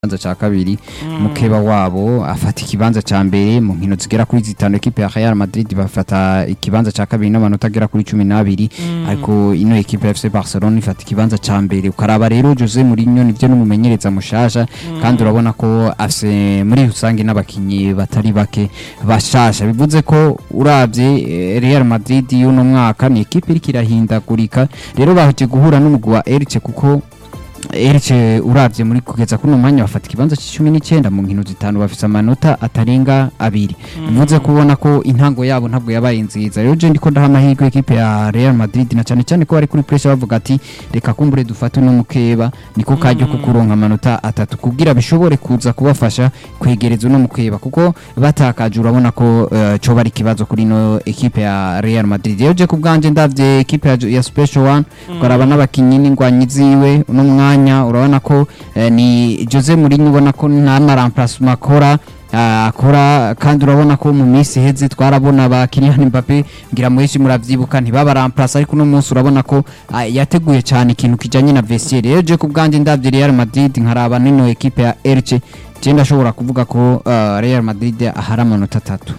ikibanza ca kabiri mukeba wabo afata ikibanza ca mbere mu nkino zigera kuri zitanu ekipe ya Real Madrid bafata ikibanza ca kabiri n'amanota agera kuri cumi n'abiri ariko ino ekipe ya FC Barcelona ifata ikibanza ca mbere ukaraba rero Jose Mourinho nivyo n'umumenyereza mushasha kandi urabona ko afise muri rusange n'abakinyi batari bake bashasha bivuze ko uravye eh, Real Madrid y'uno mwaka ni ekipe iriko irahindagurika rero baje guhura n'umugwi wa Elche kuko Elche uravye muri kugeza kuno mwanya bafata ikibanza c'icumi n'icenda mu nkino zitanu bafise amanota atarenga abiri bivuze kubona ko intango yabo ntabwo yabaye nziza rero je ndiko ndaha amahirwe ekipe ya Real Madrid na cane cane ko bari kuri pressure bavuga ati reka kumbure dufate uno mukeba niko karyo ko kuronka amanota atatu kugira bishobore kuza kubafasha kwegereza uno mukeba kuko batakaje urabona ko uh, co bari ikibazo kuri no ekipe ya Real Madrid rero je kubwanje ndavye ekipe ya, ya Special One ukaraba n'abakinyi n'ingwanyi ziwe uno mwanya urabona ko eh, ni Jose Mourinho ubona ko nta maramplacement akora ah, akora kandi urabona ko mu minsi iheze twarabona ba Kylian Mbappe ngira mweshi muravyibuka ntibaba ramplace ariko uno munsi urabona ko ah, yateguye cyane ikintu kijanye na vestiaire rero je kubwanje ndavye Real Madrid nkaraba nino ekipe ya Elche je ndashobora kuvuga ko ah, Real Madrid ahari amanota atatu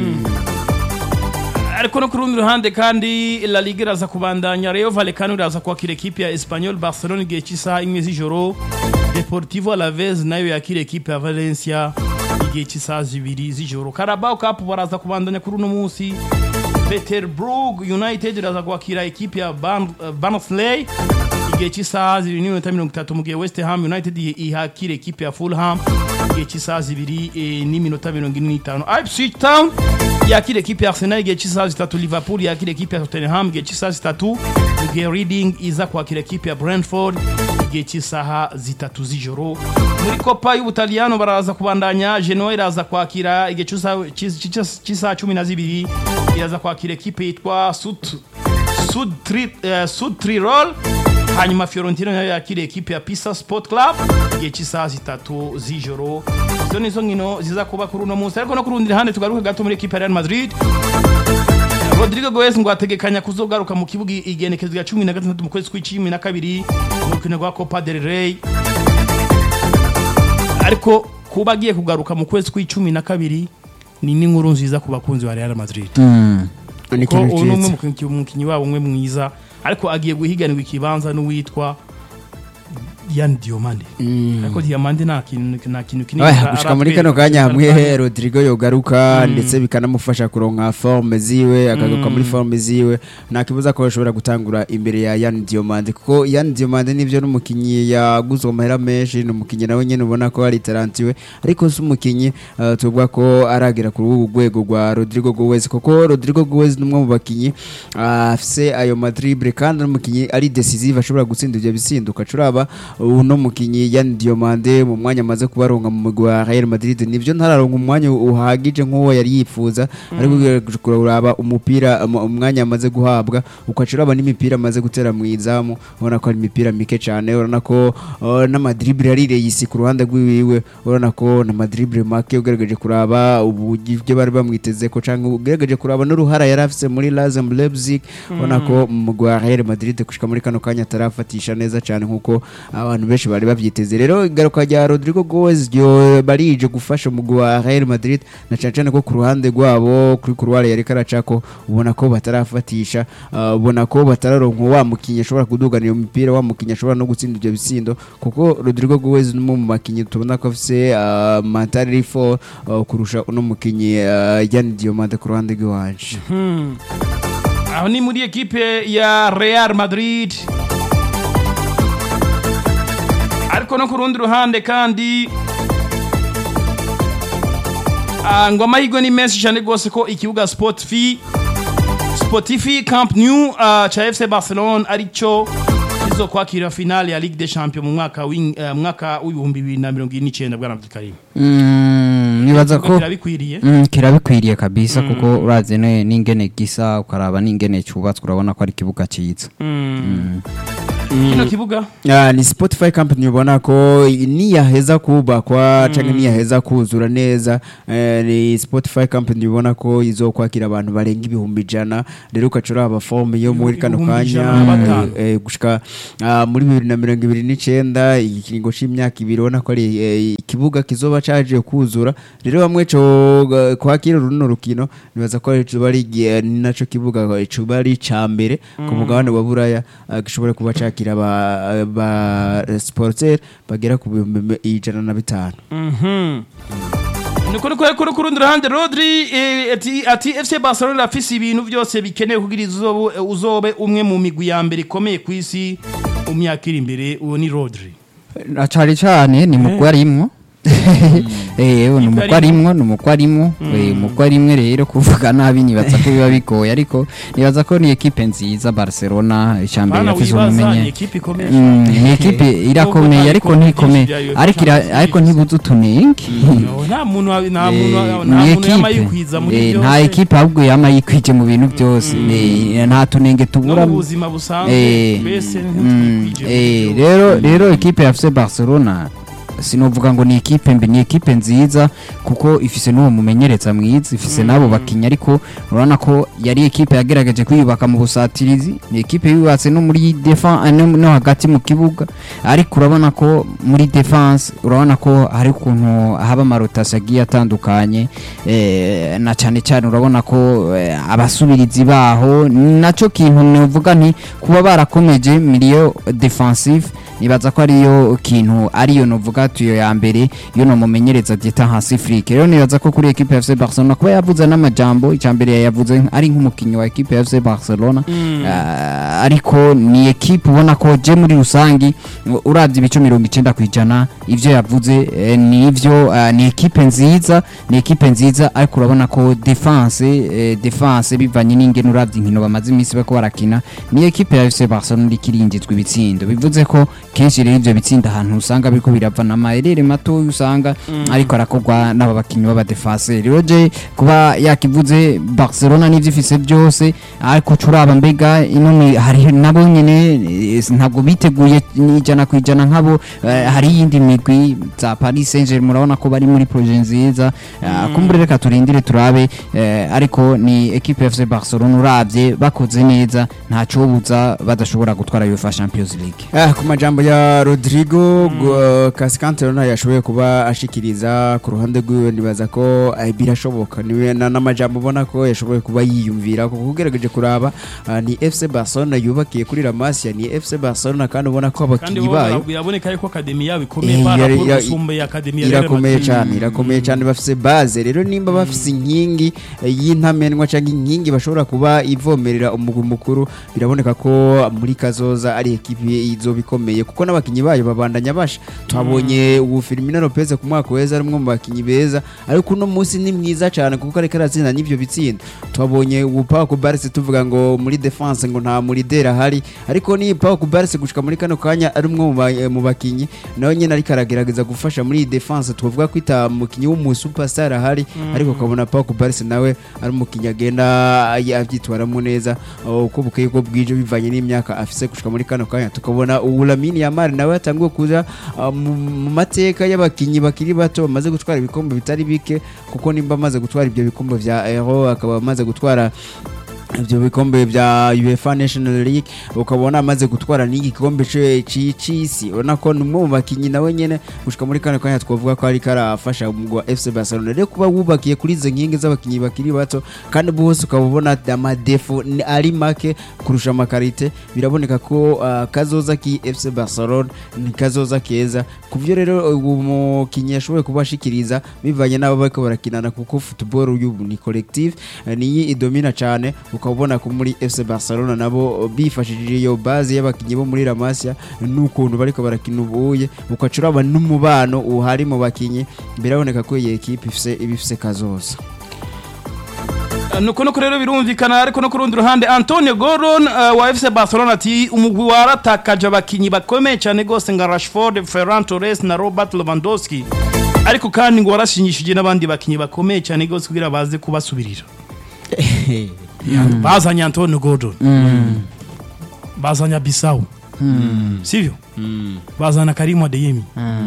ariko no ku rundi ruhande kandi La Liga iraza kubandanya Rayo Vallecano iraza kwakira ekipe ya Espanyol Barcelona igihe cy'isaha imwe z'ijoro Deportivo Alaves nayo yakira ekipe ya Valencia igihe cy'isaha zibiri z'ijoro Carabao Cup baraza kubandanya kuri uno munsi Peterborough United iraza kwakira ekipe ya Barn- eh, Barnsley igihe cy'isaha zibiri n'iminota mirongo itatu mu gihe West Ham United ihakira ekipe ya Fulham igihe cy'isaha zibiri eh, n'iminota mirongo ine n'itanu Ipswich Town yakira ekipe ya Arsenal igihe cy'isaha zitatu Liverpool yakira ekipe ya Tottenham igihe cy'isaha zitatu mu gihe Reading iza kwakira ekipe ya Brentford igihe cy'isaha zitatu z'ijoro muri Copa y'Ubutaliyano baraza kubandanya Genoa iraza kwakira igihe cy'isaha- cy'is- cy'is- cy'isaha cumi na zibiri iraza kwakira ekipe yitwa Sut Sud Tri- eh, Sud Tirol hanyuma Fiorentina nayo yakira ekipe ya Pisa Sport Club igihe cy'isaha zitatu z'ijoro izo nizo nkino ziza kuba kuri uno munsi ariko no ku rundi ruhande tugaruke gato muri ekipe ya Real Madrid Rodrigo Goes ngo ategekanya kuzogaruka mu kibuga igenekezo rya cumi na gatandatu mu kwezi kw'icumi na kabiri mu rukino rwa Copa del Rey ariko kuba agiye kugaruka mu kwezi kw'icumi na kabiri ni n'inkuru nziza ku bakunzi ba Real Madrid ni ko ikintu uyu ni umwe cyiza mu mukinyi- umukinyi wabo umwe mwiza ariko agiye guhiganirwa ikibanza n'uwitwa Yan Diomande ariko Diomande nta kintu nta kintu kinini Oya, ara- gushika muri aratwereka kano kanya kano hamwe kanya. Rodrigo yogaruka ndetse bikanamufasha kuronka forme ziwe akagaruka muri forme ziwe nta kibuza ko bashobora gutangura imbere ya Yan Diomande kuko Yan Diomande nivyo n'umukinyi yaguzwe amahera menshi ni umukinyi nawe nyene ubona ko ari tarantiwe ariko si umukinyi uh, tuvuga ko aragera kuri ubu rwego rwa Rodrigo Goes kuko Rodrigo Goes ni umwe mu bakinyi uh, afise ayo madrible kandi n'umukinyi ari decisive ashobora gutsinda ivyo bisinduka curaba uno mukinyi Yan Diomande mu mwanya amaze kubaronga mu mugwi wa Real Madrid nivyo ntararonka umwanya uhagije nk'uwo yari yifuza ariko ugerageje kuraba umupira um- umwanya amaze guhabwa ukacuraba n'imipira amaze gutera mu izamu ubona ko ari imipira mike cyane urabona ko uh, n'amadrible yarireye isi ku ruhande rw'iwiwe urabona ko n'amadrible make ugerageje kuraba uburyo bari bamwiteze ko cyangwa ugerageje kuraba n'uruhara yari afise muri Lazem Leipzig ubona ko mu mugwi wa Real Madrid gushika muri kano kanya atarafatisha neza cyane nk'uko abantu benshi bari bavyiteze rero igaruka rya Rodrigo Goes ryo barije gufasha umugwi wa Real Madrid na cyane cyane ko ku ruhande rwabo kuri kurwara yari karacako ubona ko batarafatisha uh, ubona ko batararonka wa mukinyi ashobora kudugana iyo mipira wa mukinyi ashobora no gutsinda ivyo bisindo kuko Rodrigo Goes ni umwe mu bakinyi tubona ko afise uh, mentality for uh, kurusha uno mukinyi uh, Yan Diomande ku ruhande rw'iwanje aho ni muri ekipe ya Real Madrid ariko no ku rundi ruhande kandi ah, ngo amahirwe ni menshi cyane rwose ko ikibuga Sportifi Sportifi Camp Nou ah, ca FC Barcelona aricyo kizokwakira finale ya Ligue des Champions mu mwaka w'in- eh, mwaka w'ibihumbi bibiri na mirongo ine n'icyenda bwana Abdulkarim Mm, nibaza ko kirabikwiriye Mm, kirabikwiriye kabisa kuko urazi ne- n'ingene gisa ukaraba n'ingene cyubatswe urabona ko ari ikibuga cyiza kino kibuga Ah, ni Spotify company ubona ko niyaheza kubakwa canke niyaheza kuzura neza eh, ni Spotify company ubona ko izokwakira abantu barenga ibihumbi ijana rero ukacura aba forme yo muri kano Ibihumbi kanya ijana na batanu. eh, gushika ah, muri bibiri na mirongo ibiri n'icenda ikiringo c'imyaka ibiri ubona ko ari eh, ikibuga kizoba caje kuzura rero bamwe co eh, kwakira runo rukino nibaza ko coba ari igihe- ni naco kibuga coba ari ca mbere ku mugabane wa buraya ah, gishobora kuba cakira ba, ba sporteur bagera ku bihumbi ijana na bitanu Mhm. niko niko ariko ku rundi ruhande Rodri eh, ati ati FC Barcelona afise ibintu byose bikenewe kugira izobe uzobe umwe mu migwi ya mbere ikomeye ku isi mu myaka iri imbere uwo ni Rodri acari cane ni mugwi arimwo eh ni umugwi arimwo ni umugwi arimwo eh umugwi arimwe rero kuvuga nabi nibaza ko biba bigoye ariko nibaza ko ni ekipe nziza Barcelona icambere bana yafise wibaza ni umumenye ekipe ikomeye Mm, cyane. ni ekipe irakomeye ariko ntikomeye ariko ira- ariko ntibuze utunenge No, nta muntu wa- nta muntu wa- nta ni muntu yama ekipe yikwiza muri Eh, byose nta ekipe ahubwo yama yikwije mu bintu byose Eh, nta tunenge no tubura mu buzima busanzwe Eh, mbese mm, ntitwikwije eh, mu byo. rero rero ekipe ya FC Barcelona sinovuga ngo ni ekipe mbi ni ekipe nziza kuko ifise n'uwo mumenyereza mwiza ifise n'abo bakinnyi ariko urabona ko yari ekipe yagerageje kwiyubaka mu busatirizi ni ekipe yubatse no muri defense no, no hagati mu kibuga ariko urabona ko muri defense urabona ko hari ukuntu haba amarotasi agiye atandukanye eh, na cyane cyane urabona ko eh, abasubirizi baho naco kintu novuga nti kuba barakomeje miliyo defensive nibaza ko ariyo kintu ariyo novuga tuyo ya mbere yo no mumenyereza Dieter Hansiflick rero nibaza ko kuri equipe ya FC Barcelona kuba yavuze n'amajambo icambere yavuze ari nk'umukinyi wa equipe ya FC Barcelona Ah, ariko ni equipe ubona ko je muri rusangi u- uravye ibice mirongo icenda kwijana ivyo yavuze eh, ni ivyo ah, ni equipe nziza ni equipe nziza ariko urabona ko defense eh, defense bivanye n'ingene uravye inkino bamaze iminsi bako barakina ni equipe ya FC Barcelona iriko irinjizwa ibitsindo bivuze ko kenshi rero ivyo bitsinda ahantu usanga biriko birava n'amayerere mato usanga ariko arakorwa n'aba bakinyi b'abadefenseri rero je kuba yakivuze Barcelona n'ivyo ifise byose ariko curaba mbega ino ni- hari nabo nyene eh, ntabwo biteguye ijana ku ijana nkabo eh, hari iyindi migwi za Paris Saint-Germain murabona ko bari muri projet nziza Ah, kumbure reka turindire turabe eh, ariko ni equipe ya FC Barcelona uravye bakoze neza nta cobuza badashobora gutwara UEFA Champions League Ah, ku majambo ya Rodrigo mm. Cascante rero yashoboye kuba ashikiriza ku ruhande rwiwe nibaza ko eh, birashoboka niwe na- n'amajambo ubona ko yashoboye kuba yiyumvira kuko ugerageje kuraba ah, ni FC Barcelona yubakiye kuri La Masia ni FC Barcelona kandi ubona ko kandi abakinyi bo bayo biraboneka yuko akademi yabo ikomeye Eh, para yari- pour ya- gusumba ya akademi ya Real irakomeye Madrid. cyane irakomeye cyane bafise base rero nimba bafise inkingi eh, y'intamenwa cyangwa inkingi bashobora kuba ivomerera umugwi mukuru biraboneka ko muri kazoza ari ekipi izoba ikomeye kuko n'abakinyi bayo babandanya basha twabonye ubu Firmino Lopez ku mwaka weza ari umwe mu bakinyi beza ariko uno munsi ni mwiza cyane kuko ariko aratsinda n'ivyo bitsinda twabonye ubu Pau Kubarsi tuvuga ngo muri defense ngo nta muridera ahari ariko ni Pau Kubarsi gushika muri kano kanya ari umwe mu ba- eh, mu bakinyi nawe nyene ariko aragerageza gufasha muri iyi defense tuvuga ko ita mukinyi w'umu superstar ahari ariko ukabona Pau Kubarsi nawe ari umukinyi agenda abyitwaramo neza uh, uko bukeye uko bwije bivanye n'imyaka afise gushika muri kano kanya tukabona ubu Lamine Yamal nawe yatanguye kuza uh, mu mu mateka y'abakinyi bakiri bato bamaze gutwara ibikombe bitari bike kuko nimba amaze gutwara ibyo bikombe vya Euro akaba amaze gutwara ibyo bikombe bya UEFA National League ukabona amaze gutwara n'iki gikombe ce- ci- c'isi ubona ko ni umwe mu bakinyi nawe nyene gushika muri kano kanya twavuga ko ariko arafasha umugwi wa FC Barcelona rero kuba wubakiye kuri izo nkingi z'abakinyi bakiri bato kandi bose ukaba ubona amadefo ni- ari make kurusha amakarite biraboneka ko uh, kazoza ki FC Barcelona ni kazoza keza ku byo rero ubu mukinyi yashoboye kubashikiriza bivanye n'abo bariko barakinana kuko football y'ubu ni collective eh, niyi idomina cyane ukaba ubona ko muri FC Barcelona nabo bifashishije iyo base y'abakinyi bo muri La Masia n'ukuntu bariko barakina ubuye ukacuraba n'umubano uhari mu bakinyi biraboneka ko iyi equipe ifise ibifise kazoza nuko nuko rero birumvikana ariko no ku rundi ruhande antonio goron uh, wa fc barcelona ati umugwi waratakaje abakinyi bakomeye cyane rwose nka rashford ferran torres na robert lewandowski ariko kandi ngo warashinyishije n'abandi bakinyi bakomeye cyane rwose kugira baze kubasubirira bazanye antonio gordon bazanye abisawu sivyo bazana Karim Adeyemi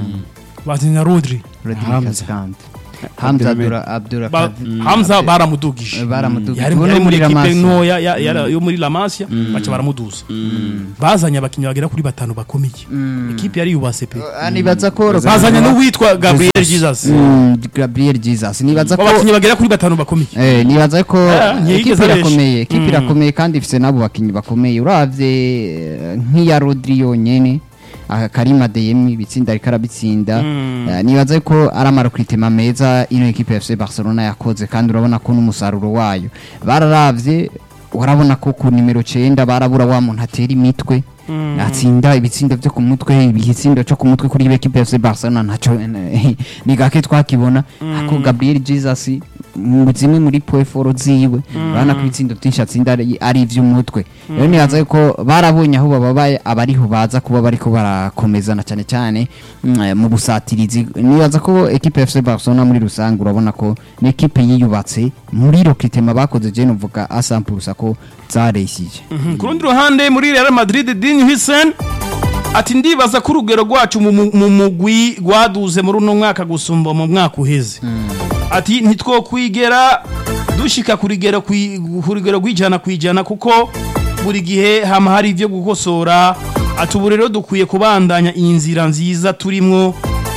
bazana Rodri Rodriguez kandi Hamza Abdura Abdura Ba- Kadir- Hamza baramudugije baramudugije yari Ubu yari no muri La ekipe Masia. ntoya ya- yara- yo muri La Masia baca baramuduza bazanye abakinnyi bagera kuri batanu bakomeye ekipe yari yubase pe Ah, nibaza ko bazanye n'uwitwa Gabriel Jesus Mm, Gabriel Jesus nibaza ko abakinnyi bagera kuri batanu bakomeye Eh, nibaza ko Ah, ntiyigeze ekipe abesha. irakomeye ekipe Mm. irakomeye kandi ifite n'abo bakinnyi bakomeye uravye eh, nk'iya Rodri yonyene aha Karim Adeyemi bitsinda ariko arabitsinda Mm. Eh, nibaza ko ari amarukwitema meza ino ekipe ya FC Barcelona yakoze kandi urabona ko n'umusaruro wayo bararavye urabona ko ku nimero 9 barabura wa muntu atera imitwe atsinda ibitsindo byo ku mutwe ibitsindo cyo ku mutwe kuri ekipe ya FC Barcelona ntaco eh, ni gake twakibona ako Gabriel Jesus mu zimwe muri poeforo ziwe urabona ko ibitsindo byinshi atsinda ari ari ivy'umutwe rero nibaza ko barabonye aho bababaye abariho baza kuba bariko barakomezana cyane cyane mm, eh, mu busatirizi nibaza ko ekipe ya FC Barcelona muri rusange urabona ko ni ekipe yiyubatse muri rokitema bakoze je novuga asampurusa ko zareshyije ku rundi ruhande muri Real Madrid Dean Hussein ati ndibaza ko urugero rwacu mu mu- mu mugwi rwaduze muri uno mwaka gusumba mu mwaka uheze ati ntitwokwigera dushika ku rugero kwi- ku rugero rw'ijana ku ijana kuko buri gihe hama hari ibyo gukosora ati ubu rero dukwiye kubandanya iyi nzira nziza turimwo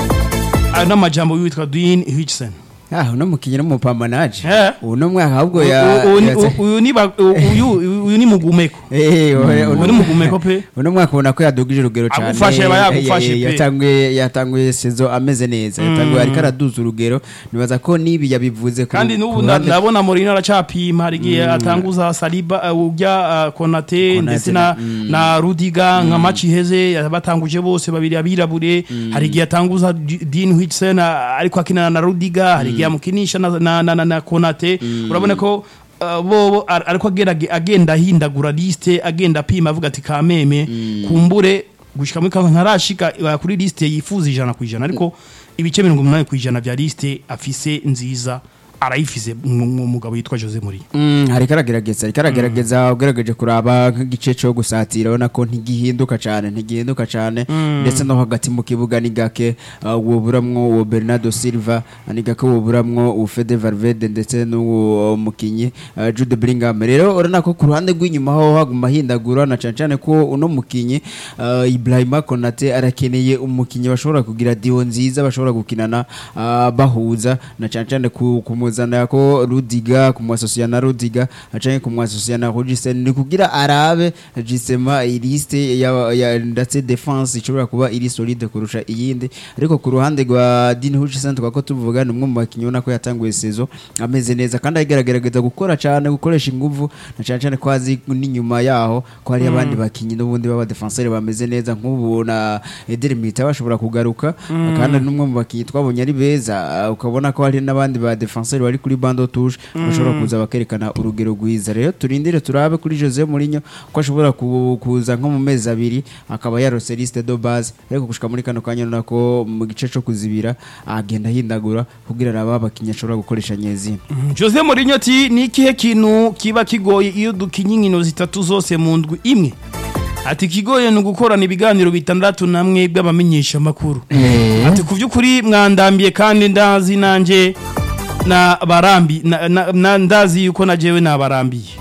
ayo n'amajambo y'uwitwa Dean Hussein ah uno mukinnyi n'umupambanaje Eh. uno mwaka ahubwo U- ya u- u- ya- u- uyu ni ba- u- uyu- uyu ni mugumeko Eh, uno- uyu ni mugumeko pe uno mwaka ubona ko yadugije urugero cyane Agufashe, aba yagufashe Eh, eh, pe. yatanguye yatanguye sezo ameze neza yatanguye ariko araduza urugero nibaza ko nibi yabivuze ku- kandi ku n'ubu ruhande- nda- ndabona Mourinho aracapima hari igihe atanguza Saliba uh, ujya uh, Konate ndetse na na Rudiga nka match iheze batanguje bose babiri abirabure hari igihe atanguza D- Dean Huijsen uh, ariko akinana na Rudiga hari igihe amukinisha na na, na, na, na Konate urabona ko uh, bobo ar- ariko agerage- agenda ahindagura liste agenda apima avuga ati kameme kumbure gushika muri kanka ntarashika uh, kuri liste yifuza ijana ku ijana ariko ibice mirongo umunani ku ijana bya liste afise nziza arayifise mu- mu mugabo yitwa Jose Mourinho Mm, hariko aragerageza ariko aragerageza ugerageje kuraba nk'igice cyo gusatira urabona ko ntigihinduka cyane ntigihinduka cyane ndetse no hagati mu kibuga ni gake uh, woburamwo uwo Bernardo Silva ni gake woburamwo uwo Fede Valverde ndetse n'uwo mukinyi uh, Jude Bellingham rero urabona ko ku ruhande rw'inyuma ho haguma hindagura na cyane cyane ko uno mukinyi uh, Ibrahima Konate arakeneye umukinyi bashobora kugira dio nziza bashobora gukinana uh, bahuza na cyane cyane ku, kumuzana ko Rudiga kumwasosiya na Rudiga acanye kumwasosiya na Rodriguez ni kugira arabe justement iliste ya, ya ndetse defense ishobora kuba iri solide kurusha iyindi ariko ku ruhande rwa Dean Hutchinson twako tuvuga ni umwe mu bakinnyi ubona ko yatanguye sezo ameze neza kandi agerageza gukora cyane gukoresha ingufu na cyane cyane ko azi n'inyuma yaho ko hari abandi bakinnyi n'ubundi baba defenseur bameze neza nk'ubu na Eder Militao bashobora kugaruka kandi ari n'umwe mu bakinnyi twabonye ari beza uh, ukabona ko hari n'abandi ba defenseur bari kuri bando touche bashobora kuza bakerekana urugero rwiza rero turindire turabe kuri Jose Mourinho ko ashobora ku- kuza nko mu mezi abiri akaba yarose liste de base ariko gushika muri kano kanya urabona ko mu gice cyo kuzibira agenda ahindagura kugira araba abakinnyi ashobora gukoresha nyezina Jose Mourinho ati ni ikihe kintu kiba kigoye iyo dukinye inkino zitatu zose mu ndwi imwe ati kigoye ni ugukorana ibiganiro bitandatu namwe bw'abamenyesha amakuru Eh. ati ku by'ukuri mwandambiye kandi ndazi nanjye na barambi na, na, na ndazi yuko najewe nabarambiye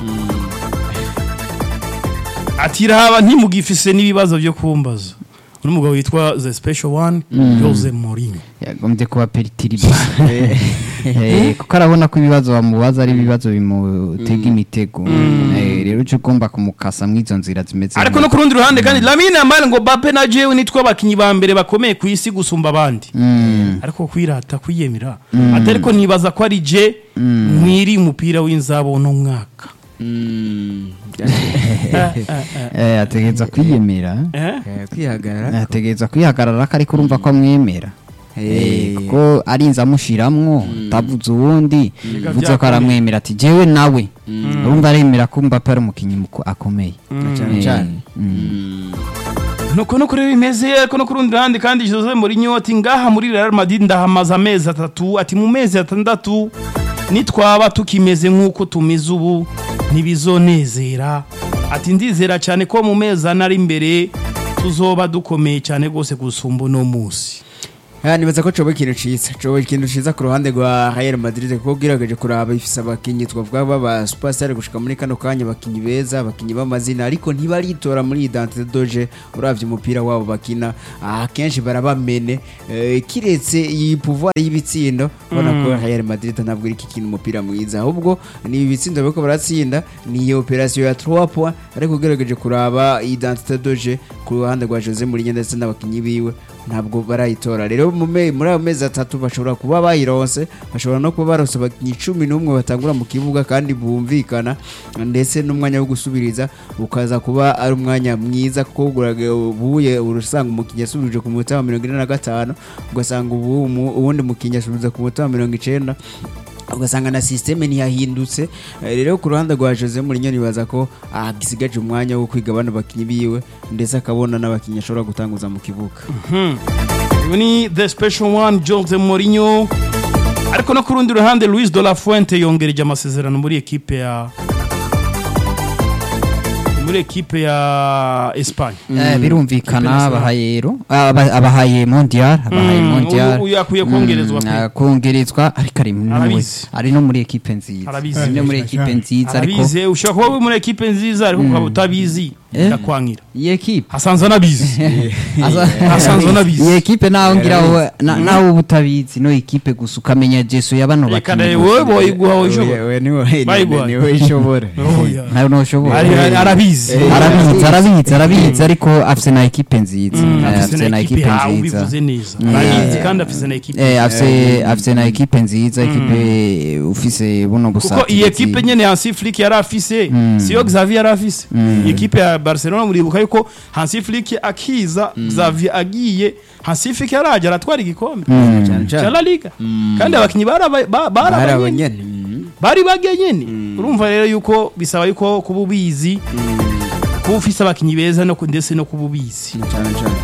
ati raba ntimugifise n'ibibazo byo kumbaza uno mugabo witwa the special one Jose Mourinho yagombye kuba peritiriba Eh, kuko arabona ko ibibazo bamubaza ari ibibazo bimutega imitego Eh, rero uca ugomba kumukasa mw'izo nzira zimeze ariko no ku rundi ruhande kandi Lamine Yamal ngo Mbappe na jewe nitwe abakinyi ba mbere bakomeye ku isi gusumba abandi Mm. ariko kwirata kwiyemera ati ariko nibaza ko ari je mwiri umupira w'inzabo no mwaka Eh, ategereza kwiyemera eh kwihagarara ategereza kwihagarara ko ariko urumva ko amwemera Eh, kuko arinze amushiramwo utavuze uwundi uvuze ko aramwemera ati jewe nawe urumva aremera ko Mbappe ari umukinnyi muko- akomeye cyane Eh, cyane mm. nuko no kuri bimeze ariko no ku rundi ruhande kandi Jose Mourinho ati ngaha muri Real Madrid ndahamaze amezi atatu ati mu mezi atandatu nitwaba tukimeze nk'uko tumeze ubu ntibizonezera ati ndizera cyane ko mu mezi ane ari imbere tuzoba dukomeye cyane rwose gusumba uno munsi Ah, nibaza ko coba ikintu ciza coba ikintu ciza ku ruhande rwa Real Madrid kuko ugerageje kuraba ifise abakinyi twavuga baba superstar gushika muri kano kanya abakinyi beza abakinyi b'amazina ariko ntibaritora muri identité doje uravye umupira wabo bakina ah, kenshi barabamene eh, kiretse iyi pouvoir y'ibitsindo ubona ko Real Madrid ntabwo iri kintu umupira mwiza ahubwo ni ibitsindo bariko baratsinda ni iyo operation ya 3 points ariko ugerageje kuraba identité doje ku ruhande rwa Jose Mourinho ndetse n'abakinyi biwe ntabwo barayitora rero mu me- muri ayo mezi atatu bashobora kuba bayironse bashobora no kuba baronse abakinnyi cumi n'umwe batangura mu kibuga kandi bumvikana ndetse n'umwanya wo gusubiriza ukaza kuba ari umwanya mwiza kuko uguraga ubuye urasanga umukinnyi yasubirije ku munota wa mirongo ine na gatanu ugasanga ubu umu- uwundi mukinnyi yasubiriza ku munota wa mirongo icenda ugasanga na systeme ntiyahindutse Eh, rero ku ruhande rwa Jose Mourinho nibaza ko agisigaje umwanya wo kwiga bano bakinyi biwe ndetse akabona n'abakinyi ashobora gutanguza mu kibuga uyu ni the special one Jose Mourinho ariko no ku rundi ruhande Luis de la Fuente yongereje amasezerano muri ekipe ya muri ekipe ya Espagne Eh, birumvikana abahaye ero aba- abahaye mondial abahaye Mm, mondial uyu- uyu akwiye kongerezwa Mm, pe. ah, kongerezwa ariko ari no muri- Arabizi. ari no muri ekipe nziza Arabizi. ari no muri ekipe nziza ariko arabizi ushobora kuba uri muri ekipe nziza ariko ukaba utabizi Eh. ikakwangira iyi ekipe hasanzwe anabizi Asa- Asanzwe anabizi. iyi ekipe naho ngira wowe- na- nawe uba utabizi no ekipe gusa ukamenya jeso ya bano reka bakinnyi rero wowe boyiguha wowe ushobora Oya, oya, niwe Bayiguhaye. niwe ishobora Oya. nawe ntushobora Ari- ari- arabizi Eh, arabizi arabizi arabizi ariko afite na ekipe nziza Mm, Eh, afise afite na na ekipe ekipe yawe nziza ubivuze neza Mm. arabizi Eh, kandi afise na ekipe Eh, afise afise na ekipe nziza ekipe ufise buno kuko busatirizi iyi ekipe nyene Hansi Flick yari afise siyo Xavier yari afise iyi ekipe ya Barcelona muribuka yuko Hansi Flick akiza Xavier agiye Hansi Flick yaraje aratwara igikombe cyane cya cyane La Liga kandi abakinyi baraba- ba- bari barabanyene abanyene mm. bari bage nyene urumva rero yuko bisaba yuko kuba ubizi kuba ufise abakinyi beza no ku- ndetse no kuba ubizi cyane cyane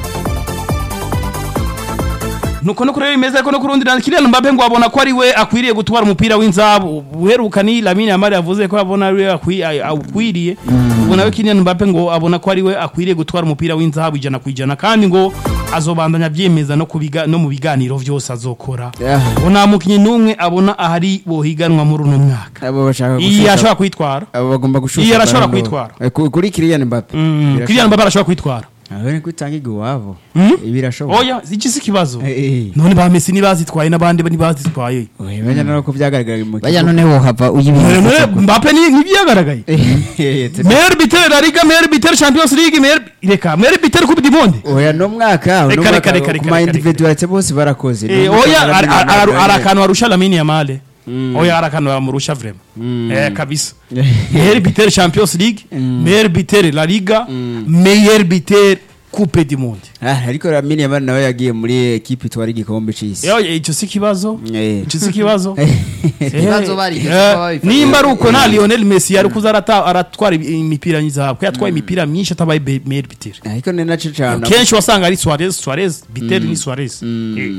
nuko no kureba imeze ariko no kurundi na Kylian Mbappe ngo abona ko ari we akwiriye gutwara umupira w'inzabu uheruka ni Lamine Yamal yavuze ko abona ari we akwi- a- akwiriye ubwo nawe Kylian Mbappe ngo abona ko ari we akwiriye gutwara umupira w'inzabu ijana ku ijana kandi ngo azobandanya abyemeza no kubiga no mu biganiro vyose azokora Yeah. ngo nta mukinyi n'umwe abona ahari bohiganwa muri uno mwaka abo bashaka iyi gushusha- ashobora kwitwara abo bagomba gushusha Iyi arashobora Ballon d'Or. kwitwara. Eh, ku- kuri Kylian Mbappe Mm, Kylian Mbappe arashobora kwitwara aho ni kwitangirwa iwabo Mm? birashoboka oya iki si ikibazo Eh, eh. none ba Messi ntibazitwaye n'abandi ntibazitwaye Oya, bajya no ko byagaragara mu bajya kibuga. noneho hava uyibintu none Mbappe ni ntibyagaragaye Eh, te- meilleur buteur la Liga meilleur buteur Champions League meilleur reka meilleur buteur Coupe du Monde oya no mwaka no Reka, mwaka reka, reka, ku reka, ma reka, individualite bose barakoze Eh, No mwaka oya Lamine ari- Yamal ari- ari yari- akantu arusha Lamine Yamal oya ari akantu amurusha vraiment eh kabisa Eh. meilleur buteur Champions League meilleur buteur La Liga meilleur buteur Coupe du Monde Ah, ariko Lamine Yamal nawe yagiye muri ekipe itwara igikombe c'isi Yo icyo si kibazo Eh. icyo si kibazo Ibibazo barigeze Eh, kuba babifata. nimba ari uko nta Lionel Messi yari kuza arata- aratwara imipira y'izahabu ko yatwaye imipira myinshi atabaye be- meilleur buteur ariko ni naco cane kenshi wasanga ari Suarez Suarez buteur ni Suarez Eh.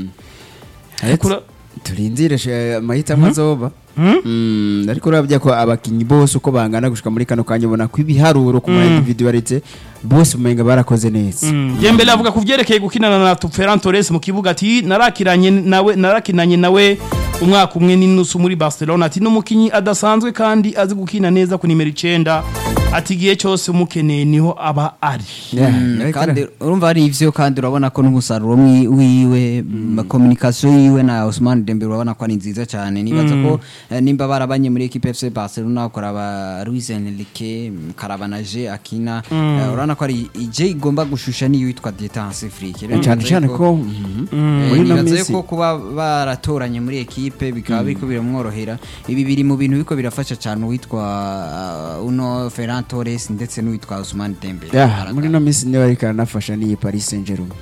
Ariko ura- turindire she- amahitamo azoba Hmm? Mm, ariko urabye ko abakinyi bose uko bangana gushika muri kano kanya ubona ko ibiharuro ku ma individualite bose umenga barakoze neza Dembele avuga ku byerekeye gukinana na Ferran Torres mu kibuga ati narakiranye nawe narakinanye nawe umwaka umwe n'inusu muri Barcelona ati n'umukinyi adasanzwe kandi azi gukina neza ku nimero 9 ati igihe cyose umukeneye niho aba ari Yeah, Mm, ariko kandi urumva ari ivyo kandi urabona ko n'umusaruro mwi- wiwe communication yiwe na Ousmane Dembele urabona ko ari nziza cyane nibaza ko eh, nimba barabanye muri equipe FC Barcelona ukaraba Luis Enrique karaba na Je akina eh, urabona ko ari ije igomba gushusha niyo yitwa Détente Afrique Rero cyane nibaza cyane yuko- ko mhm. Eh, muri ino nibaza minsi yuko kuba baratoranye muri ekipe bikaba biriko biramworohera ibi biri mu bintu biriko birafasha cyane uwitwa uh, uno Ferran Torres ndetse n'uwitwa Ousmane Dembele Yeah, muri ino minsi niba ariko aranafasha n'iyi Paris Saint-Germain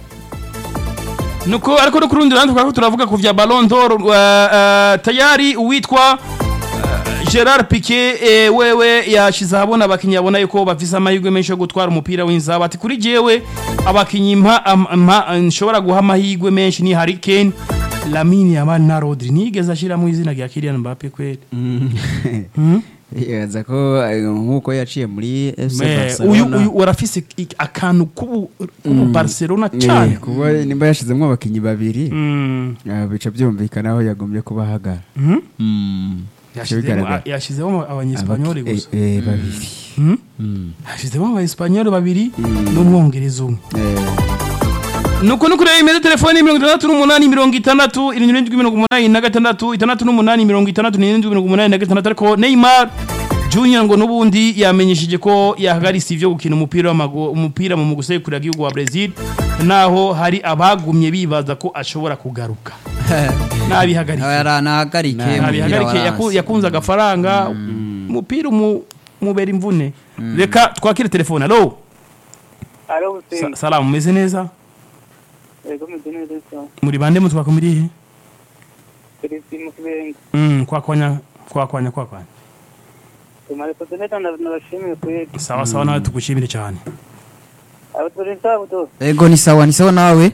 nuko ariko no ku rundi ruhande twari turavuga ku vya Ballon d'Or uh, uh, tayari uwitwa uh, Gerard Piqué eh, wewe yashize ahabona abakinyi abona yuko bafise amahirwe menshi yo gutwara umupira w'inzaba ati kuri jewe abakinyi mpa am- mpa nshobora guha amahirwe menshi ni Harry Kane Lamine Yamal na Rodri nigeze ashiramo izina rya Kylian Mbappe kweli yaza ko eh, nk'uko yaciye muri FC Me, Barcelona uyu uyu warafise ik- akantu k'ubu k'ubu Barcelona Eh, cyane kuba nimba yashizemo abakinnyi babiri Mm. ah, bica byumvikana aho yagombye kuba ahagara Mhm. Mm. Yashizemo- bigaragara. yashizemo abanyespanyoli Abaki- gusa eh, eh, babiri Mhm. Mm. yashizemo abanyespanyoli babiri n'umwongereza umwe Eh, nuko nuko rero imeze telefoni mirongo itandatu n'umunani mirongo itandatu irindwi mirongo umunani na gatandatu itandatu n'umunani mirongo itandatu n'irindwi mirongo umunani na gatandatu ariko Neymar Junior ngo n'ubundi yamenyesheje ko yahagaritse ivyo gukina umupira w'amaguru umupira mu gusekurira igihugu wa Brazil naho hari abagumye bibaza ko ashobora kugaruka nabihagarike yaranahagarike nabihagarike yaku- yakunze agafaranga umupira umu- mubera imvune reka twakire telefone alo Alo, Sa- Hussein. salamu meze neza Ego meze neza cyane. muri bande mutwaka muri he Felicien mu kibenga. Mm, kwakwanya kwakwanya kwakwanya Tumare kote neta nabashimiye kweli. sawa sawa nawe tugushimire cyane Abo turi ntabu to. ego ni sawa ni sawa nawe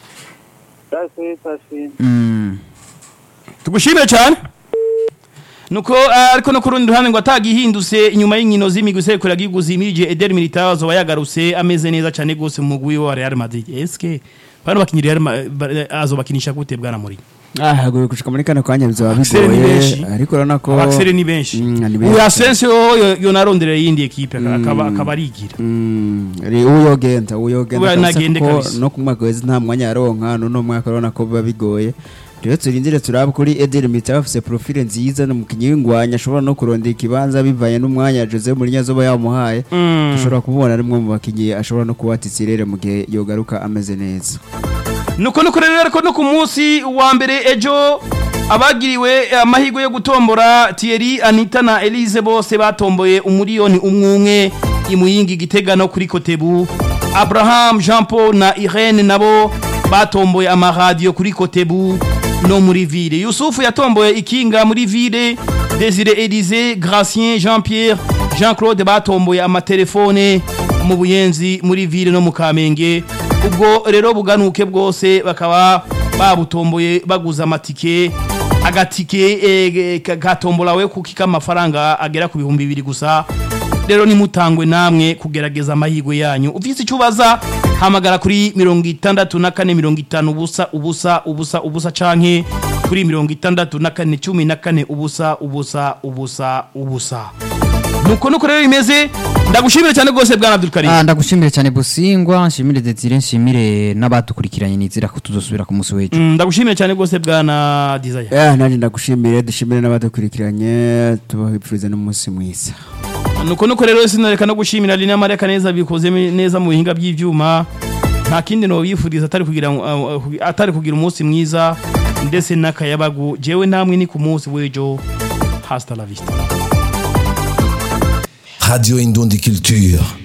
Tasi tasi. Mm. tugushimire cyane nuko ah, ariko no ku rundi ruhande ngo atagihindutse inyuma y'inkino z'imigwi isekura giguzi imirije Eder Militao azoba yagarutse ameze neza cyane gose mu mugwi wa Real Madrid eske bano bakinyi Real Ma- ba- azobakinisha gute bwana muri ah hagoye gushika muri kano kanya bizaba Abasore ni bigoye benshi. ariko urabona ko abakisere ni benshi Mm, ni uyu benshi. Asensio yo yo naronderera yindi equipe akaba akaba arigira Mm, ri- uyogenda uyogenda Uya kabisa nagende kuko kabisa. no ku mwaka wese nta mwanya yaronka n'uno mwaka urabona ko biba bigoye rero turindire turabe kuri Eder Militao afise profile nziza n'umukinyi w'ingwanya ashobora no kurondera ikibanza bivanye n'umwanya Jose Mourinho azoba yamuhaye Mm. dushobora kumubona ari umwe mu bakinyi ashobora no kuba titsirere mu gihe yogaruka ameze neza nuko nuko rero ariko no ku munsi wa mbere ejo abagiriwe amahirwe yo gutombora Thierry Anita na Elise bose batomboye umuriyoni umwe umwe imuyingi gitega no kuri Kotebu Abraham Jean Paul na Irene nabo batomboye amaradiyo kuri Kotebu no muri ville Yusufu yatomboye ikinga muri ville Desire Elise Gracien Jean Pierre Jean Claude batomboye amatelefone mu buyenzi muri ville no mu Kamenge ubwo rero buganuke bwose bakaba babutomboye baguza amatike agatike eh, ka- gatomborawe kuko k'amafaranga agera ku bihumbi bibiri gusa rero nimutangwe namwe kugerageza amahirwe yanyu ufite icyo ubaza hamagara kuri mirongo itandatu na kane mirongo itanu ubusa ubusa ubusa ubusa canke kuri mirongo itandatu na kane cumi na kane ubusa ubusa ubusa ubusa nuko nuko rero bimeze ndagushimire cyane rwose bwana Abdulkarim Ah, ndagushimire cyane busingwa nshimire Desire nshimire n'abadukurikiranye nizira ko tuzosubira ku munsi w'ejo Mm, ndagushimiye cyane rwose bwana Desire yeah, nanjye ndagushimire dushimire n'abadukurikiranye tubahipfurize n'umunsi mwiza nuko nuko rero sinareka no gushimira Lina Mareka neza bikoze me- neza mu bihinga by'ivyuma nta kindi no bifuriza atari kugira uh, uh, atari kugira umunsi mwiza ndetse n'akayabagu jewe namwe ni ku munsi w'ejo hasta la vista Radio Indundi Culture.